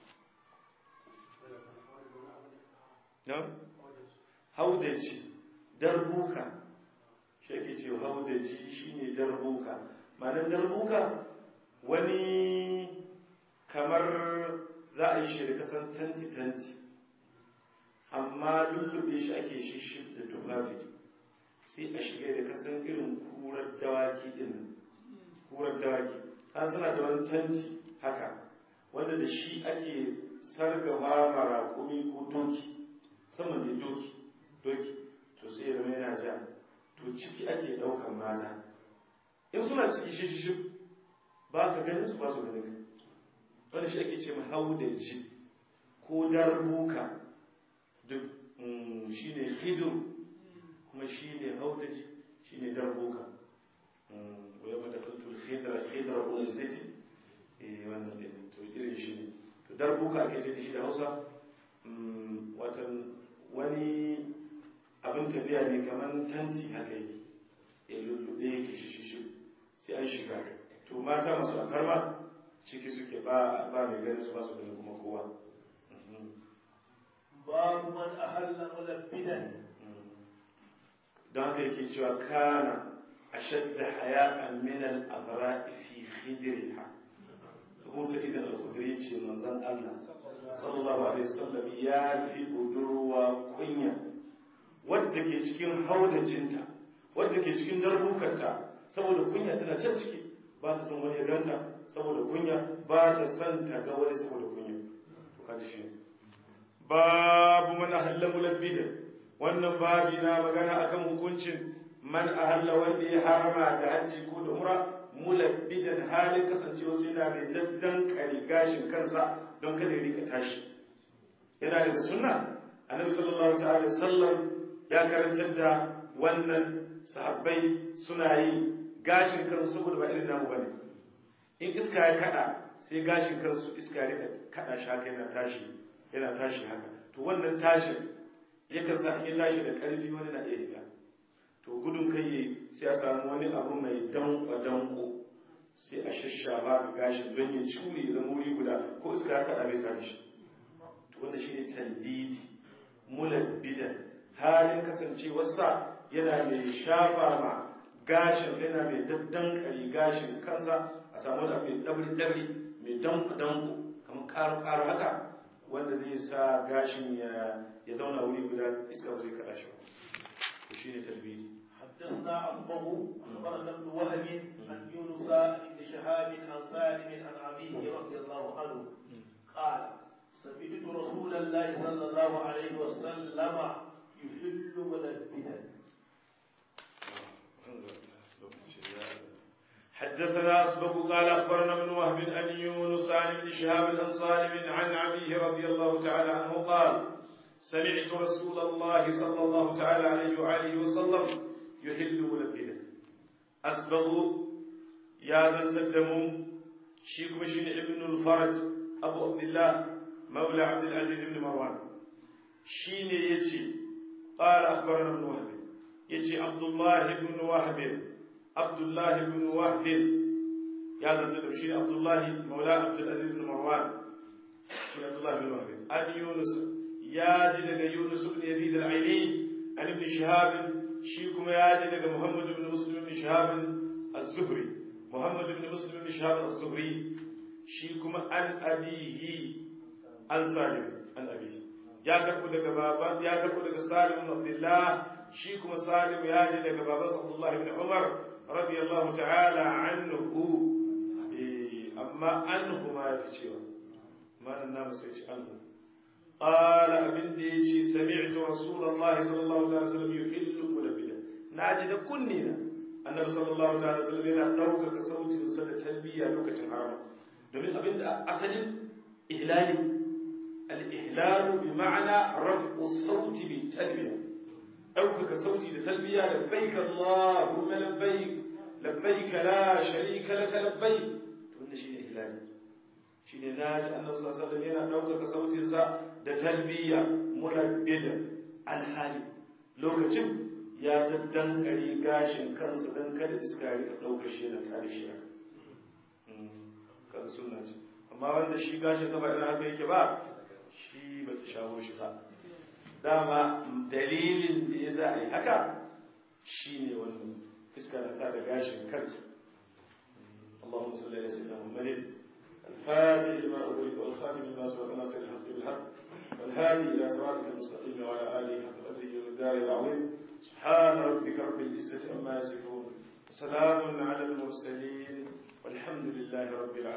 na haudaji darbuka shi ake ce haudaji shine darbuka ma'anar darbuka wani kamar za a yi shi da kasan tanti-tanti amma lullube shi ake shi da tufafi sai a shiga da kasan irin kurar dawaki din kurar dawaki ta suna da wani tanti haka wanda da shi ake sargafa mara kumi ko doki saman da doki doki to sai ya zama yana ja to ciki ake ɗaukan mata in suna ciki shi shi ba ka ganin su ba su ganin wanda shi ake ce mahaudaji ko darbuka duk shi ne hidur kuma shi ne haudaji shi ne darbuka waya mata kuntul khidra khidra ul ziti eh wannan ne to irin shi ne to darbuka ake ce shi da Hausa watan wani abin tafiya ne kamar tanti haka yake ya lullube yake shi shi sai an shiga to mata masu akarma ciki suke ba ba mai ganin su ba su ganin kuma kowa babu man ahalla mulabbidan don haka yake cewa kana ashadda haya'an min al-abra'i fi khidriha Abu Sa'id al-Khudri ce manzon Allah sallallahu alaihi wasallam ya fi budurwa kunya wadda ke cikin haudajinta wadda ke cikin darbukanta saboda kunya tana can ciki ba ta son wani ya ganta saboda kunya ba ta son ta ga wani saboda kunya to kaji shi babu man ahalla mulabbida wannan babi na magana akan hukuncin man ahalla wanda ya harama da hajji ko da umra mulabbidan halin kasancewa sai na mai daddan kare gashin kansa don kada ya rika tashi yana da sunna annabi sallallahu ta'ala sallam ya karantar da wannan sahabbai suna yi gashin kansu saboda ba irin namu bane in iska ya kada sai gashin kansu iska ya kada shi haka yana tashi yana tashi haka to wannan tashin yakan sa in tashi da karfi wani na iya hita to gudun kai sai a samu wani abu mai danko danko sai a shashafa ga gashin don ya cure ya zama wuri guda ko iska ya kada bai tashi to wanda shine tandidi mulabbidan halin kasancewarsa yana mai shafa ma gashin yana mai daddankari gashin kansa a samu da mai dabri-dabri mai danku-danku kamar karu-karu haka wanda zai sa gashin ya zauna wuri guda iska ba zai kada shi ba shi ne talbidi حدثنا أصبه أخبرنا ابن وهب عن يونس بن شهاب عن سالم عن أبيه رضي الله عنه قال سمعت رسول الله صلى الله عليه وسلم يحل ملبدا حدثنا أسبق قال أخبرنا ابن وهب أن يونس عن ابن شهاب عن سالم عن أبيه رضي الله تعالى عنه قال سمعت رسول الله صلى الله تعالى عليه وآله وسلم يحل ملبدا أسبق يا ذا تدم شيخ بشين ابن الفرج أبو عبد الله مولى عبد العزيز بن مروان شين يتي قال أخبرنا ابن وهب يتي عبد الله بن وهب عبد الله بن وهب يا ذا تدم شين عبد الله مولى عبد العزيز بن مروان shi Abdullah bin Wahb an Yunus ya ji daga Yunus ibn Yazid al-Aini an ibn Shihab shi kuma ya ji daga Muhammad ibn Muslim ibn Shihab az-Zuhri Muhammad ibn Muslim ibn Shihab az-Zuhri shi kuma an abihi an Salim an abihi ya karbu daga baban ya karbu daga Salim ibn Abdullah shi kuma Salim ya ji daga baban Abdullah ibn Umar radiyallahu ta'ala anhu amma anhu ma ya fi cewa malan namu sai ci anhu qala abin da yace sami'tu rasulullahi sallallahu alaihi wasallam yuhillu mulabida naji da kunni na annabi sallallahu alaihi wasallam yana dauka sautin sa da talbiya lokacin harama domin abin da asalin ihlali al-ihlalu bi ma'ana raf'u sauti bi talbiya ɗaukaka sauti da talbiya labbaik Allahumma labbaik labbaik la sharika laka labbaik to wannan shine ihlali shine naji annabi sallallahu alaihi wasallam yana ɗaukaka sautin sa da talbiya mulabbida alhali lokacin ya daddankare gashin kansa dan kada iska ya rika ɗaukar shi yana tare shi kan sunna ce amma wanda shi gashin kafa idan haka yake ba shi ba ta shawo shi ba dama dalilin da ya za a yi haka shi ne wannan iska na tada gashin kanka اللهم صل على سيدنا محمد الفاتح لما أغلق والخاتم لما سبق ناصر الحق بالحق والهادي إلى صراطك المستقيم وعلى